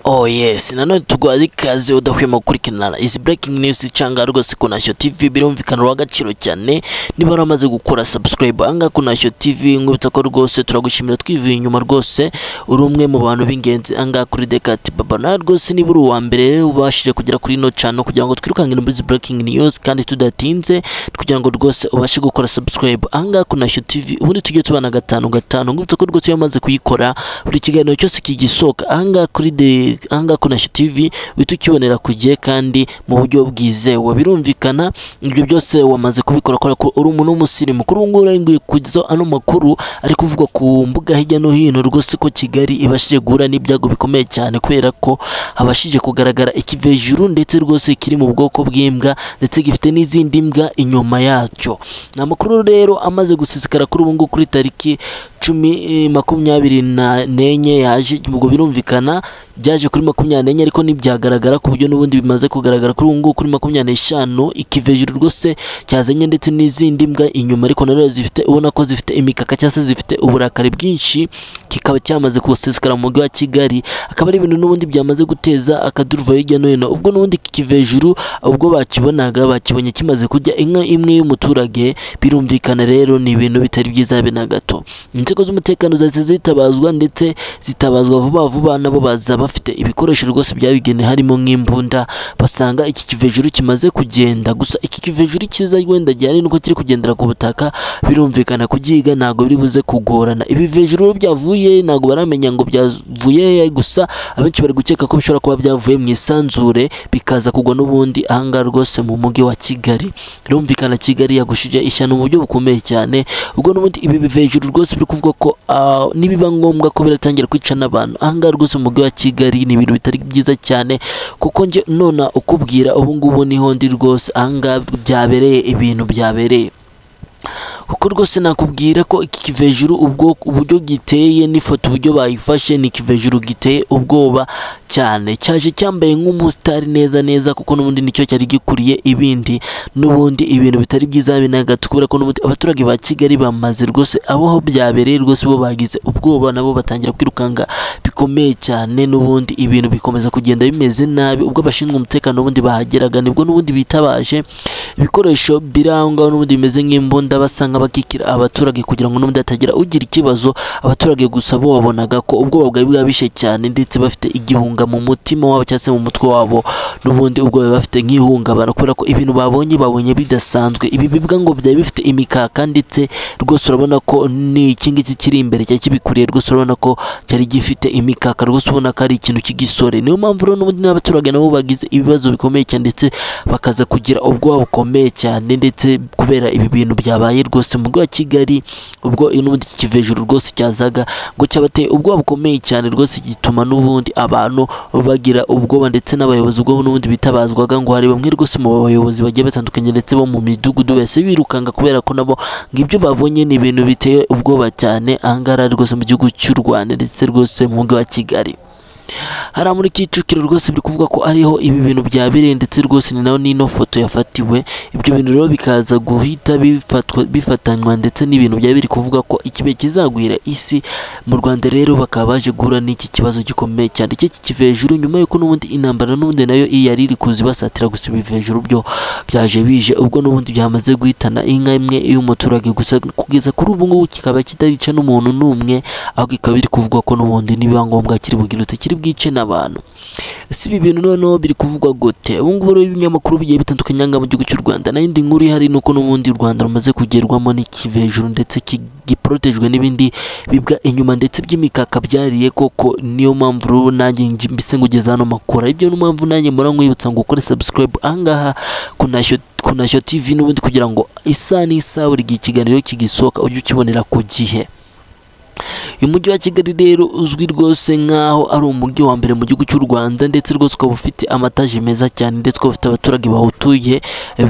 Oh yes, nanone tuguhaze ikaze udahwema gukurikirana izi breaking news cyangwa rwose kunashyo TV birumvikana rwa gaciro cyane niba waramaze gukora subscribe anga kunashyo TV nkubita ko rwose turagushimira twivuye inyuma rwose uri umwe mu bantu b'ingenzi anga kuri Decat Baba na rwose niba uri uwa mbere ubashije kugera kuri no channel kugira ngo twirukankire muri izi breaking news kandi tudatinze kugira ngo rwose ubashe gukora subscribe anga kunashyo TV ubundi tujye tubana gatanu gatanu nkubita ko rwose iyo wamaze kuyikora buri kiganiro cyose kigisohoka anga kuri de ahangaha kuri Nasho TV uhita ukibonera ku gihe kandi mu buryo bwizewe birumvikana ibyo byose wamaze kubikora kubera ko uri umuntu w'umusirimu kuri ubu ngubu uri kugezaho ano makuru ari kuvugwa ku mbuga hirya no hino rwose ko Kigali ibashije guhura n'ibyago bikomeye cyane kubera ko habashije kugaragara ikivejuru ndetse rwose kiri mu bwoko bw'imbwa ndetse gifite n'izindi mbwa inyuma yacyo ni amakuru rero amaze gusisikara kuri ubu ngubu kuri tariki cumi eh, makumyabiri na- n'enye yaje ubwo birumvikana byaje kuri makumyabiri n'enye ariko ntibyagaragara ku buryo n'ubundi bimaze kugaragara kuri ubu ngubu kuri makumyabiri n'eshanu ikivejuru rwose cyazanye ndetse n'izindi mbwa inyuma ariko nanone zifite ubona ko zifite imikaka cyangwa se zifite uburakari bwinshi kikaba cyamaze gusesekara mu mujyi wa Kigali akaba ari ibintu n'ubundi byamaze guteza akaduruva hirya no hino ubwo n'ubundi iki kivejuru ubwo bakibonaga bakibonye kimaze kurya inka imwe y'umuturage birumvikana rero ni ibintu bitari byiza habe na gato inzego z'umutekano zahise zitabazwa ndetse zitabazwa vuba vuba nabo baza bafite ibikoresho rwose byabigenewe harimo nk'imbunda basanga iki kivejuru kimaze kugenda gusa iki kivejuru cyiza wenda gihari nuko kiri kugendera ku butaka birumvikana kugihiga ntabwo biri buze kugorana ibivejuru rero byavuye ntabwo baramenya ngo byavuye hehe, gusa abenshi bari gukeka ko bishobora kuba byavuye mu isanzure bikaza kugwa n'ubundi ahangaha rwose mu mujyi wa Kigali birumvikana Kigali yagushije ishyano mu buryo bukomeye cyane ubwo n'ubundi ibi bivejuru rwose biri kuvuga ko ah, nibiba ngombwa ko biratangira kwica n'abantu ahangaha rwose mu mujyi wa Kigali ni ibintu bitari byiza cyane kuko njye nona ukubwira ubu ngubu niho ndi rwose ahangaha byabereye ibintu byabereye kuko rwose nakubwira ko iki kivejuru ubwo uburyo giteye n'ifoto uburyo bayifashe ni ikivejuru giteye ubwoba cyane cyaje cyambaye nk'umusitari neza neza kuko n'ubundi nicyo cyari gikuriye ibindi n'ubundi ibintu bitari byiza habe na gato kubera ko n'ubundi abaturage ba Kigali bamaze rwose abo aho byabereye rwose bo bagize ubwoba nabo batangira kwirukanka bikomeye cyane n'ubundi ibintu bikomeza kugenda bimeze nabi ubwo abashinzwe umutekano n'ubundi bahageraga nibwo n'ubundi bitabaje ibikoresho biri aho ngaho n'ubundi bimeze nk'imbunda basanga bakikira abaturage kugira ngo n'ubundi hatagira ugira ikibazo abaturage gusa bo babonaga ko ubwoba bwari bwabishe cyane ndetse bafite igihunga mu mutima wabo cyangwa se mu mutwe wabo n'ubundi ubwo bari bafite nk'ihungabana kubera ko ibintu babonye babonye bidasanzwe ibi bibwa ngo byari bifite imikaka ndetse rwose urabona ko ni iki ngiki kiri imbere cyari kibikuriye rwose urabona ko cyari gifite imikaka rwose ubona ko ari ikintu cy'igisore niyo mpamvu rero n'ubundi n'abaturage nabo bagize ibibazo bikomeye cyane ndetse bakaza kugira ubwoba bukomeye cyane ndetse kubera ibi bintu byabaye rwose mu mujyi wa Kigali ubwo n'ubundi iki kivejuru rwose cyazaga ngo cyabateye ubwoba bukomeye cyane rwose gituma n'ubundi abantu bagira ubwoba ndetse n'abayobozi ubwo n'ubundi bitabazwaga ngo hari bamwe rwose mu bayobozi bagiye batandukanye ndetse bo mu midugudu bose birukanga kubera ko nabo ngo ibyo babonye ni ibintu biteye ubwoba cyane ahangaha rwose mu gihugu cy'u Rwanda ndetse rwose mu mujyi wa Kigali hariya muri Kicukiro rwose biri kuvuga ko ariho ibi bintu byabereye ndetse rwose ni naho n'ino foto yafatiwe ibyo bintu rero bikaza guhita bifatwa bifatanywa ndetse n'ibintu byari biri kuvuga ko ikibe kizagwira isi mu Rwanda rero bakaba baje guhura n'iki kibazo gikomeye cyane iki kivejuru nyuma y'uko n'ubundi intambara n'ubundi nayo yari iri kuza ibasatira gusa ibivejuru byo byaje bije ubwo n'ubundi byamaze guhitana inka imwe y'umuturage gusa kugeza kuri ubu ngubu kikaba kitarica n'umuntu n'umwe ahubwo ikaba biri kuvugwa ko n'ubundi nibiba ngombwa kiri bugirute kiri bwice n'abantu si ibi bintu noneho biri kuvugwa gute ubu ngubu rero ibinyamakuru bigiye bitandukanye ahangaha mu gihugu cy'u Rwanda n'indi nkuru ihari ni uko n'ubundi u Rwanda rumaze kugerwamo n'ikivejuru ndetse ki- giprotejwe n'ibindi bibwa inyuma ndetse by'imikaka byariye koko niyo mpamvu rero nanjye nji- mbise ngugeza hano makuru ari byo mpamvu nanjye mpora nkwibutsa ngo ukore subscribe ahangaha kunashyo kunashyo TV n'ubundi kugira ngo isaha n'isaha buri gihe ikiganiro kigisohoka ujye ukibonera ku gihe uyu mujyi wa kigali rero uzwi rwose nk'aho ari umujyi wa mbere mu gihugu cy'u rwanda ndetse rwose ukaba ufite amataje meza cyane ndetse ukaba ufite abaturage bawutuye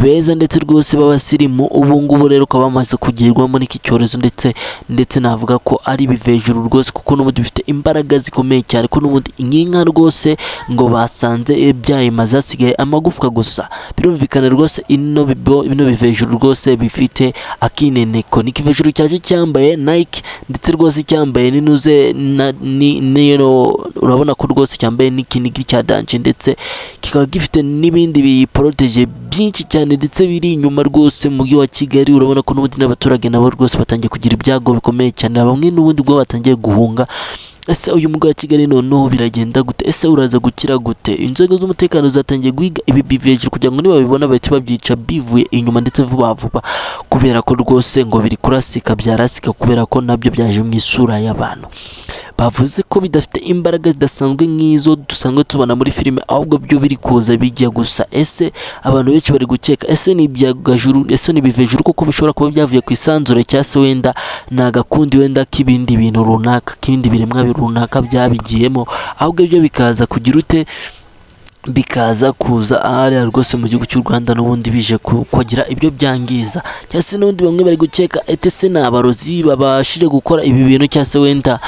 beza ndetse rwose b'abasirimu ubu ngubu rero ukaba bamaze kugerwamo n'iki cyorezo ndetse ndetse navuga ko ari ibivejuru rwose kuko n'ubundi bifite imbaraga zikomeye cyane ko n'ubundi inkinka rwose ngo basanze byayimaze hasigaye amagufwa gusa birumvikana rwose ino bibo- bino bivejuru rwose bifite akineneko ni ikivejuru cyaje cyambaye nike ndetse rwose cyambaye n'inuze na- ni- nino urabona ko rwose cyambaye n'ikinigi cya danje ndetse kikaba gifite n'ibindi biyiporoteje byinshi cyane ndetse biri inyuma rwose mu mujyi wa Kigali urabona ko n'ubundi n'abaturage nabo rwose batangiye kugira ibyago bikomeye cyane bamwe n'ubundi ubwo batangiye guhunga ese uyu mujyi wa Kigali noneho biragenda gute ese uraza gukira gute inzego z'umutekano zatangiye guhiga ibi biveje kugira ngo nibabibona bahite babyica bivuye inyuma ndetse vuba vuba kubera ko rwose ngo biri kurasika byarasika kubera ko nabyo byaje mu isura y'abantu bavuze ko bidafite imbaraga zidasanzwe nk'izo dusanzwe tubona muri filime ahubwo byo biri kuza bijya gusa ese abantu benshi bari gukeka ese ni ibyagajuru ese ni ibivejuru kuko bishobora kuba byavuye ku isanzure cyangwa se wenda ni agakundi wenda k'ibindi bintu runaka k'ibindi biremwa runaka byabigiyemo ahubwo ibyo bikaza kugira ute bikaza kuza ahariya rwose mu gihugu cy'u Rwanda n'ubundi bije ku- kugira ibyo byangiza cyangwa se n'ubundi bamwe bari gukeka ete se ni abarozi babashije gukora ibi bintu cyangwa se wenda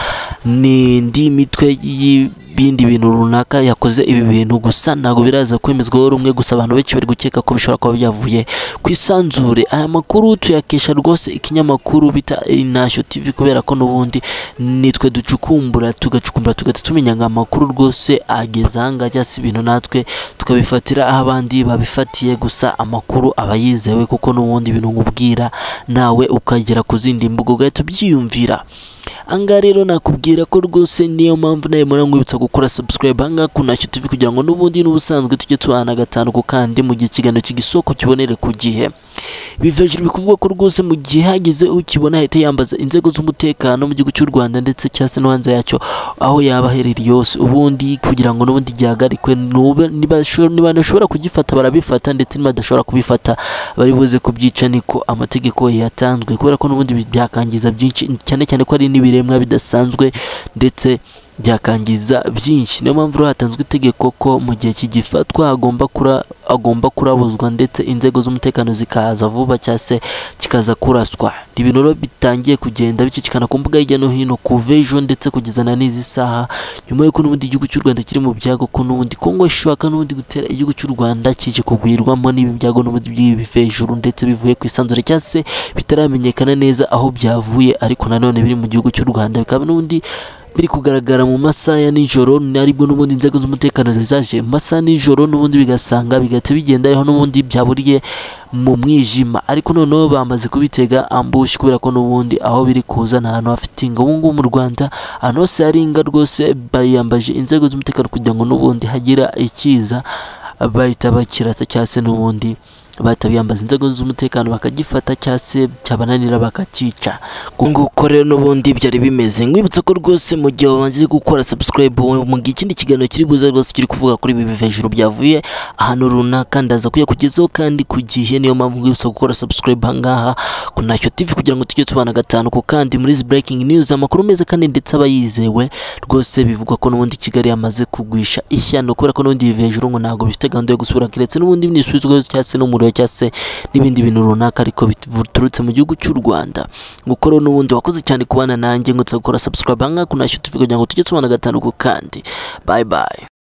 ni indi mitwe y'ibindi bintu runaka yakoze ibi bintu gusa ntabwo biraza kwemezwaho rumwe gusa abantu benshi bari gukeka ko bishobora kuba byavuye ku isanzure aya makuru tuyakesha rwose ikinyamakuru bita inashyo tv kubera ko n'ubundi nitwe ducukumbura tugacukumbura tugahita tumenya ngo amakuru rwose ageze ahangaha cyangwa se ibintu natwe tukabifatira aho abandi babifatiye gusa amakuru aba yizewe kuko n'ubundi ibintu nkubwira nawe ukagera ku zindi mbuga ugahita ubyiyumvira ahangaha rero nakubwira ko rwose niyo mpamvu nawe muri nkwibutsa gukora subscribe ahangaha ku Ntashyo TV kugira ngo n'ubundi n'ubusanzwe tujye tubana gatanu ku kandi mu gihe ikiganiro kigisoko kibonere ku gihe biva hejuru bikuvugwa ko rwose mu gihe hagize ukibona ahita yambaza inzego z'umutekano mu gihugu cy'u Rwanda ndetse cyangwa se no hanze yacyo aho yaba aherereye yose ubundi kugira ngo n'ubundi gihagarikwe nube- niba sho- niba bashobora kugifata barabifata ndetse nibadashobora kubifata bari buze kubyica niko amategeko yatanzwe kubera ko n'ubundi bi- byakangiza byinshi cyane cyane ko ari n'ibiremwa bidasanzwe ndetse byakangiza byinshi niyo mpamvu rero hatanzwe itegeko ko mu gihe kigifatwa hagomba kura agomba kurabuzwa ndetse inzego z'umutekano zikaza vuba cyangwa se kikaza kuraswa Ni ibintu rero bitangiye kugenda bicicikana ku mbuga hirya no hino kuva ejo ndetse kugeza na n'izi saha nyuma y'uko n'ubundi igihugu cy'u Rwanda kiri mu byago ko n'ubundi Kongo ishaka n'ubundi gutera igihugu cy'u Rwanda kije kugwirwamo n'ibi byago n'ubundi by'ibi hejuru ndetse bivuye ku isanzure cyangwa se bitaramenyekana neza aho byavuye ariko nanone biri mu gihugu cy'u Rwanda bikaba n'ubundi biri kugaragara mu masaha ya nijoro aribwo n'ubundi inzego z'umutekano zizaje mu masaha ya nijoro n'ubundi bigasanga bigahita bigenda ariho n'ubundi byaburiye mu mwijima ariko noneho bamaze kubitega ambushi kubera ko n'ubundi aho biri kuza nta hantu hafite inga ubu ngubu mu Rwanda ahantu hose hari inga rwose bayambaje inzego z'umutekano kugira ngo n'ubundi hagira ikiza bahita bakirasa cyangwa se n'ubundi bahita biyambaza inzego z'umutekano bakagifata cyangwa se cyabananira bakacyica nguko rero n'ubundi byari bimeze nkwibutsa ko rwose mu gihe wabanze gukora subscribe mu gihe ikindi kiganiro kiri buze rwose kiri kuvuga kuri ibi biva hejuru byavuye ahantu runaka ndaza kuyakugezaho kandi ku gihe niyo mpamvu nkwibutsa gukora subscribe ahangaha ku ntacyo TV kugira ngo tujye tubana gatanu ku kandi muri izi breaking news amakuru meza kandi ndetse aba yizewe rwose bivugwa ko n'ubundi Kigali yamaze kugwisha ishyano kubera ko n'ubundi biva hejuru ngo ntabwo bifite gahunda yo gusubira keretse n'ubundi n'isubizwa cyangwa se n'umuriro cyangwa se n'ibindi bintu runaka ariko biturutse mu gihugu cy'u Rwanda gukora n'ubundi wakoze cyane kubana nanjye ngo gukora subscribe ahangaha ku ntacyo TV kugira ngo tujye tubana gatanu ku kandi bye bye